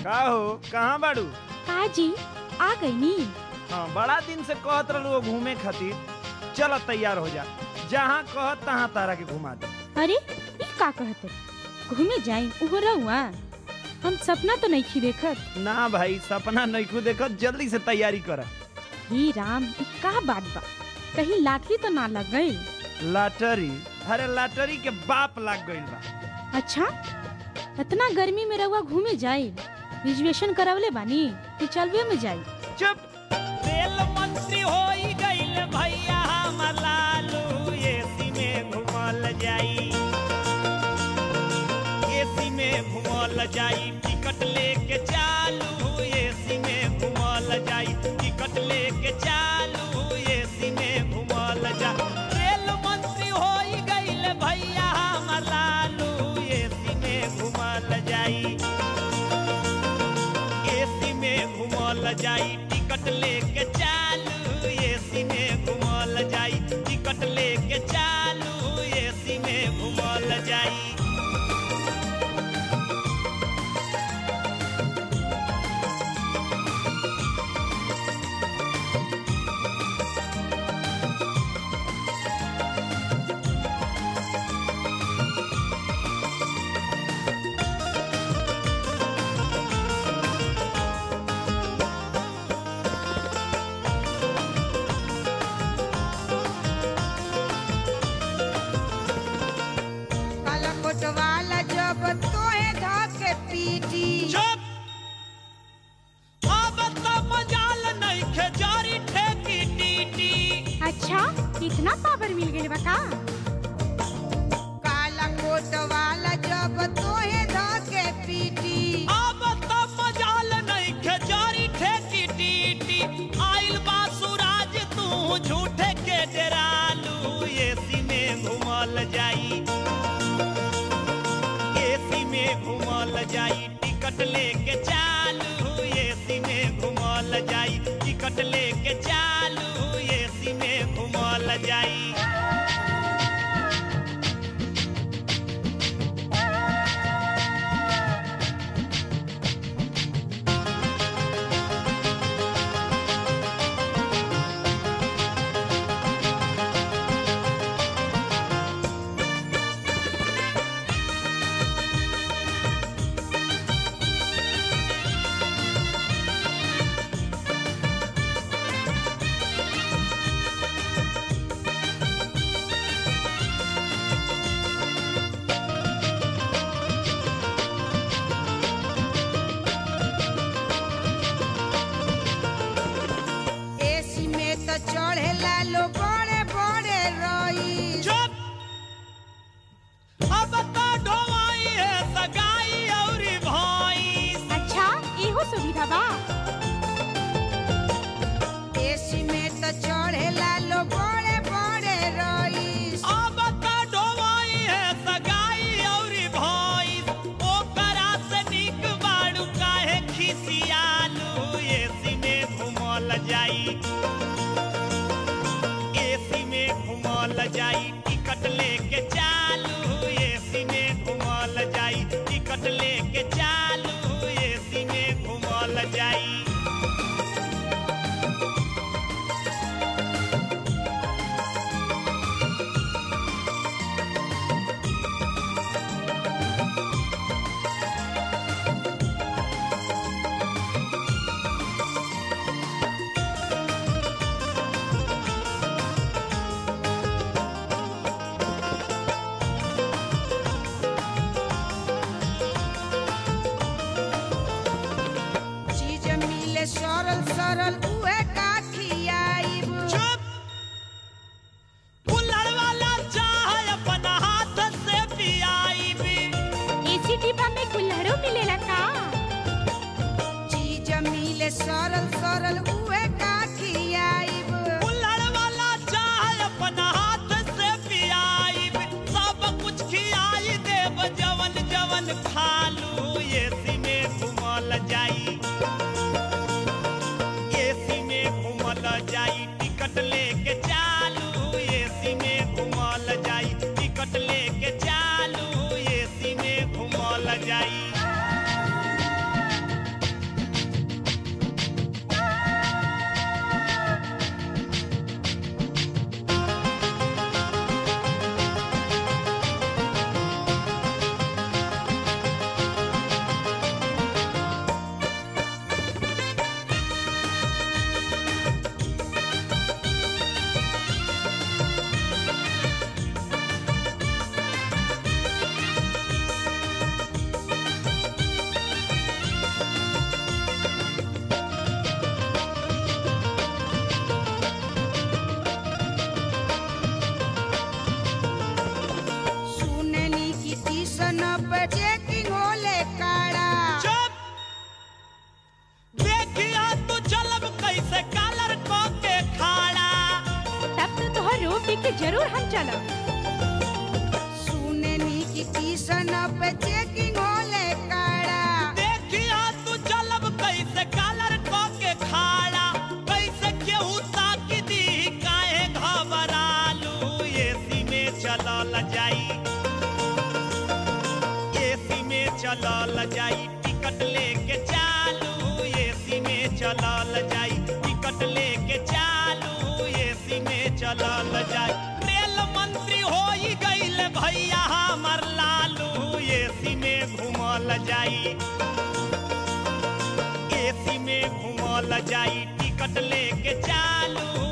का हो कहाँ बाड़ू काजी आ गई नी हाँ बड़ा दिन से कहत रहलू हो घूमे खातिर चल तैयार हो जा जहाँ कहत तहाँ तारा के घुमा दे अरे ई का कहते घूमे जाई उहो रहुआ हम सपना तो नहीं खी देखत ना भाई सपना नैखू देखत जल्दी से तैयारी कर हे राम ई का बात बा कहीं लाटरी तो ना लग गई लाटरी अरे लाटरी के बाप लाग गइल बा अच्छा इतना गर्मी में रहुआ घूमे जाई रिजर्वेशन करावले बानी कि चलवे में जाई चुप रेल मंत्री हो गइल भैया हमर लालू एसी में घुमल जाई एसी में घुमल जाई टिकट लेके चालू एसी में घुमल जाई टिकट लेके चालू एसी में घुमल जा रेल मंत्री हो गइल भैया हमर लालू एसी में घुमल जाई एसी में घुमल जाई टिकट लेके चालू एसी में घुमल जाई टिकट लेके चालू एसी में घुमल जाई काला कोटवाला जब तोहे धके पीटी चुप अब तो मजाल नहीं खे जारी ठेकी टीटी अच्छा इतना पावर मिल गई बा का काला कोटवाला जब तोहे धके पीटी अब तो मजाल नहीं खे जारी ठेकी टीटी आइल बा सुराज तू झूठे के डरालू एसी में घुमल जाई एसी में घुमल जाई टिकट लेके चालू एसी में घुमल जाई टिकट लेके चालू एसी में घुमल जाई एसी में तो चढ़ेला लो बड़े बड़े रई चुप अब तो ढोवाई है सगाई और भाई अच्छा इहो सुविधा बा एसी में तो चढ़ेला लो बड़े बड़े रई अब तो ढोवाई है सगाई और भाई ओकरा से निक बाड़ू काहे खिसियालू एसी में घुमल जाई एसी में घुमल जाई टिकट लेके चालू एसी में घुमल जाई टिकट लेके चालू एसी में घुमल जाई चीज मिले सरल सरल उहे का खियाइब चुप कुल्हड़ वाला चाय अपना हाथ से पियाई भी एसी डिब्बा में कुल्हड़ो मिलेला का चीज मिले सरल सरल उहे का खियाइब कुल्हड़ वाला चाय अपना हाथ से पियाई भी सब कुछ खियाई देव जवन जवन खालू एसी में घुमल जाई एसी में घुमल जाई टिकट लेके चालू एसी में घुमल जाई टिकट लेके चालू एसी में घुमल जाई जरूर हम चलब सुने नी की टीशन पे चेकिंग होले काड़ा देखिया तू चलब कैसे कालर क के खाड़ा कैसे केहू ताकी दी काहे घबरालू एसी में चलल जाई एसी में चलल जाई टिकट लेके चालू एसी में चलल जाई टिकट लेके चालू एसी में चलल जाई रेल मंत्री होई गईल भैया हमर लालू एसी में घूमल जाई एसी में घूमल जाई टिकट लेके चालू